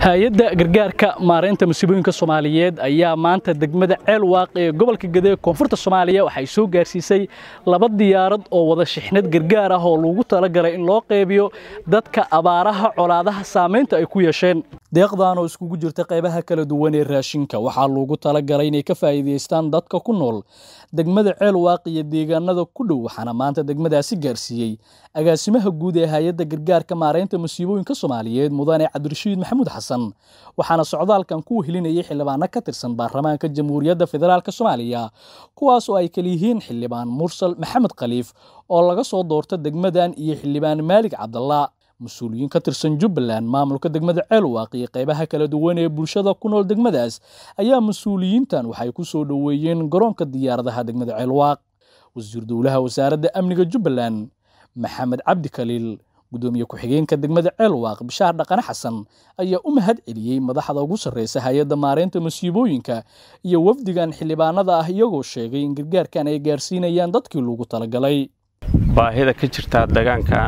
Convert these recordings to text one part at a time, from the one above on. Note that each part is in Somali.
hay-adda gargaarka maareynta musiibooyinka soomaaliyeed ayaa maanta degmada ceel waaq ee gobolka gede koonfurta soomaaliya waxay soo gaarsiisay laba diyaarad oo wada shixnad gargaar ah oo lagu talagalay in loo qeybiyo dadka abaaraha colaadaha saamaynta ay ku yeesheen deeqdan oo iskugu jirta qaybaha kala duwan ee raashinka waxaa loogu talagalay inay ka faa'iidaystaan dadka ku nool degmada ceel waaq iyo deegaanada ku dhow waxaana maanta degmadaasi gaarsiiyey agaasimaha guud ee hay-adda gargaarka maareynta musiibooyinka soomaaliyeed mudane cabdirashiid maxamuud xasan waxaana socdaalkan ku helinayay xildhibaano ka tirsan baarlamaanka jamhuuriyadda federaalk soomaaliya kuwaas oo ay kala yihiin xildhibaan mursal maxamed khaliif oo laga soo doorta degmadan iyo xildhibaan maalig cabdalla mas-uuliyiin ka tirsan jubbaland maamulka degmada ceelwaaq iyo qaybaha kala duwan ee bulshada ku nool degmadaas ayaa mas-uuliyiintan waxay ku soo dhoweeyeen garoonka diyaaradaha degmada ceelwaaq wasiir dowlaha wasaaradda amniga jubbaland maxamed cabdi khaliil gudoomiye ku-xigeenka degmada ceelwaaq bishaar dhaqane xasan ayaa u mahad celiyey madaxda ugu sarreysa hay-adda maareynta masiibooyinka iyo wafdigan xildhibaanada ah iyagoo sheegay in gargaarkan ay gaarsiinayaan dadkii loogu talagalay baahida ka jirtaa degaankan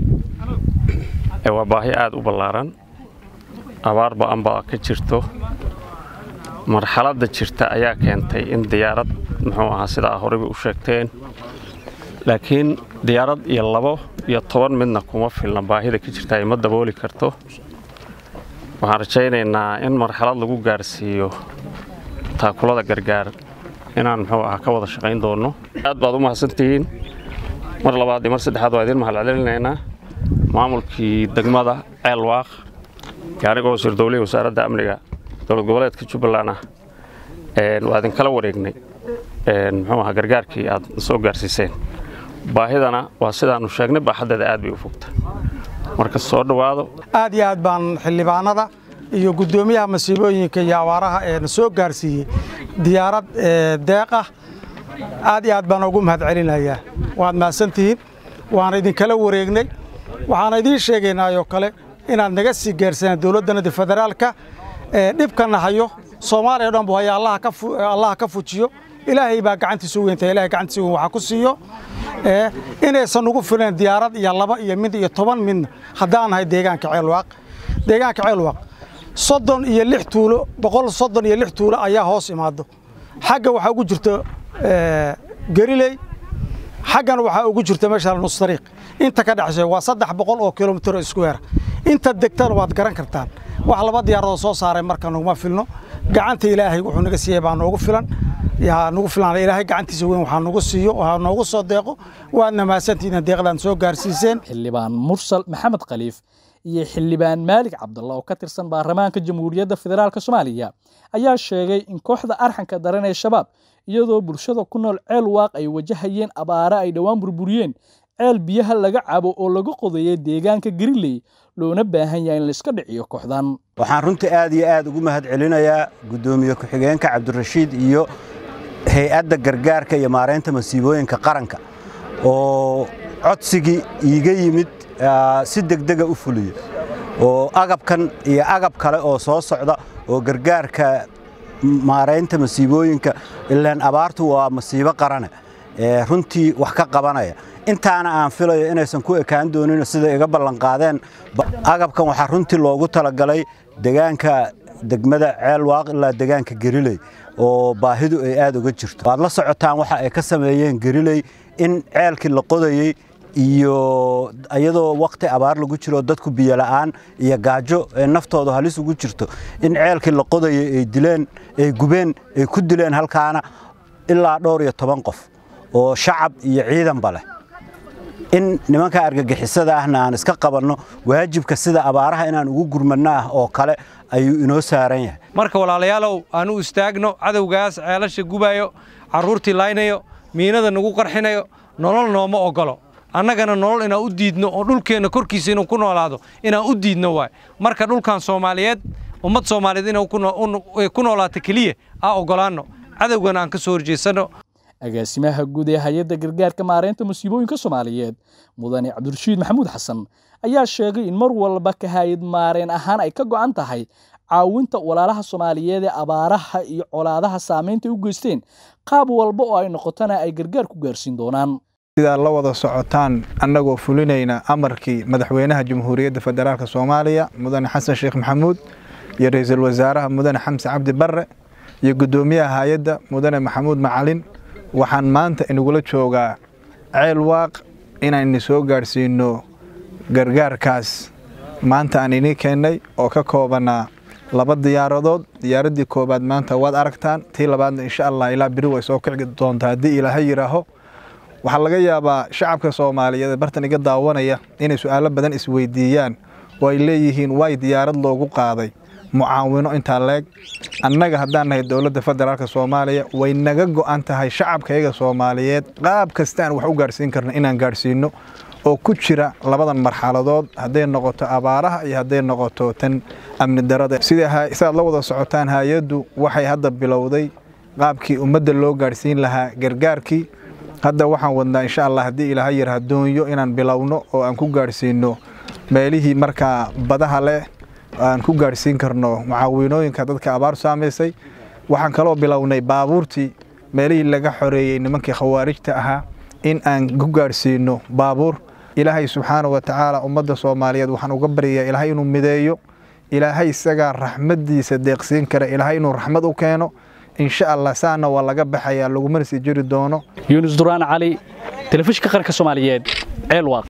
waa baahi aada u ballaaran abaar ba-an baa ka jirto marxaladda jirta ayaa keentay in diyaarad muxuu ahaa sidaa horeyba u sheegteen laakiin diyaarad iyo labo iyo toban midna kuma filna baahida ka jirta ay ma dabooli karto waxaan rajaynaynaa in marxalad lagu gaarsiiyo taakulada gargaar inaan muxuu ahaa ka wada shaqayn doonno aad baad u mahadsantihiin mar labaad iyo mar saddexaad waa idiin mahadcelinaynaa maamulkii degmada ceelwaaq anigoo wasiir dowlihii wasaaradda amniga dowlad goboleedka jubbaland ah waa idinkala wareegnay muxuu ahaa gargaarkii aad soo gaarsiiseen baahidana waa sidaannu sheegnay baaxaddeeda aad bay u fogta marka soo dhowaado aad iyo aad baan xildhibaanada iyo guddoomiyaha masiibooyinka iyo abaaraha ee soo gaarsiiyey diyaarad deeq ah aad iyo aad baan ugu mahad celinayaa waad mahadsantihiin waana idinkala wareegnay waxaan idiin sheegaynaayoo kale inaad naga sii gaarsanaan dowladdanada federaalka dhibkana hayo soomaaliya o dhan bu haya allaha ka fujiyo ilaahay baa gacantiisu weynta ilahay gacantiisa weyn waxaa ku siiyo inaysan ugu filan diyaarad iyo laba iyo mid iyo toban midna haddaan nahay deegaanka ceelwaaq deegaanka ceelwaaq soddon iyo lix tuulo boqol soddon iyo lix tuulo ayaa hoos imaado xagga waxaa ugu jirto geriley xaggana waxaa ugu jirta meesha nustariiq inta ka dhexsay waa saddex boqol oo kilomitir iskuweera inta degtana waad garan kartaan wax laba diyaaradoo soo saaray marka naguma filno gacanta ilaahay wuxuu naga siiyey baa noogu filan nagu filan ilaahay gacantiisa weyn waxaa nagu siiyo waxaa noogu soo deeqo waadna mahadsantihiin deeqdan soo gaarsiiseen xildhibaan mursal maxamed khaliif iyo xildhibaan maalig cabdalla oo ka tirsan baarlamaanka jamhuuriyadda federaalk soomaaliya ayaa sheegay in kooxda arxanka daran ee shabaab iyadoo bulshada ku nool ceel waaq ay wajahayeen abaare ay dhowaan burburiyeen ceel biyaha laga cabo oo laga qodayay deegaanka gariley loona baahan yahay in laiska dhiciyo kooxdan waxaan runtii aad iyo aad ugu mahad celinayaa guddoomiye ku-xigeenka cabdirashiid iyo hay-adda gargaarka iyo maareynta masiibooyinka qaranka oo codsigii iiga yimid si degdega u fuliyo oo agabkan iyo agab kale oo soo socda oo gargaarka maaraynta masiibooyinka ilaan abaartu waa masiibo qarane runtii wax ka qabanaya intaana aan filayo inaysan ku ekaan doonin sida iga ballanqaadeen agabkan waxaa runtii loogu talagalay degaanka degmada ceelwaaq ilaa degaanka geriley oo baahidu ay aad uga jirto waad la socotaan waxa ay ka sameeyeen geriley in ceelkii la qodayey iyo iyadoo wakhti abaar lagu jiro dadku biyola'aan iyo gaajo ee naftooda halis ugu jirto in ceelkii la qodayay ay dileen ay gubeen ay ku dileen halkaana ilaa dhowr iyo toban qof oo shacab iyo ciidanba leh in nimanka argagixisada ahna aan iska qabanno waajibka sida abaaraha inaan ugu gurmanno ah oo kale ayuu inoo saaran yahay marka walaalayaalow aanu istaagno cadowgaas ceelasha gubayo carruurtii laynayo miinada nagu qarxinayo nolol nooma oggolo annagana nolol inaan u diidno oo dhulkeenna korkiisa inuu ku noolaado inaan u diidno waay marka dhulkan soomaaliyeed ummad soomaaliyeed inay ku noolaato keliya aa oggolaanno cadowgana aan ka soo horjeesanno agaasimaha guud ee hay-adda gargaarka maareynta musiibooyinka soomaaliyeed mudane cabdirashiid maxamuud xasan ayaa sheegay in mar walba ka hay-ad maareen ahaan ay ka go'an tahay caawinta walaalaha soomaaliyeed ee abaaraha iyo colaadaha saamaynta u geysteen qaab walba oo ay noqotona ay gargaar ku gaarsiin doonaan sidaa la wada socotaan annagoo fulinayna amarkii madaxweynaha jamhuuriyadda federaalk soomaaliya mudane xasan sheekh maxamuud iyo ra-iisul wasaaraha mudane xamse cabdi barre iyo guddoomiyaha hay-adda mudane maxamuud macalin waxaan maanta inagula joogaa ceel waaq inaynu soo gaadhsiino gargaarkaas maanta aan inii keennay oo ka koobanaa laba diyaaradood diyaaraddii koowaad maanta waad aragtaan tii labaadna insha allah ilaa beri way soo kici doontaa haddii ilaahay yidhaaho waxaa laga yaabaa shacabka soomaaliyeed ee bartan iga daawanaya inay su-aalo badan isweydiiyaan oo ay leeyihiin waay diyaarad loogu qaaday mucaawino intaa leeg annaga haddaan nahay dowladda federaalk soomaaliya way naga go'an tahay shacabkayaga soomaaliyeed qaab kasta aan wax u gaadhsiin karno inaan gaadhsiino oo ku jira labadan marxaladood hadday noqoto abaaraha iyo hadday noqoto tan amni darada sidaad la wada socotaan hay-addu waxay hadda bilowday qaabkii ummadda loo gaadhsiin lahaa gargaarkii hadda waxaan wadnaa insha allah haddii ilaaha yar hadoonyo inaan bilowno oo aan ku gaadhsiino meelihii markaa badaha leh aan ku gaadhsiin karno mucaawinooyinka dadka abaar saamaysay waxaan kaloo bilownay baabuurtii meelihii laga xoreeyey nimankii khawaarijta ahaa in aan ku gaadhsiino baabuur ilaahay subxaana wa tacaala ummadda soomaaliyeed waxaan uga baryayaa ilaahay inuu mideeyo ilaahay isagaa raxmaddiisa deeqsiin kara ilaahay inuu raxmad u keeno insha allah saana waa laga baxayaa lagumana sii jiri doono yuunus duraan cali telefishinka qaranka soomaaliyeed ceel waaq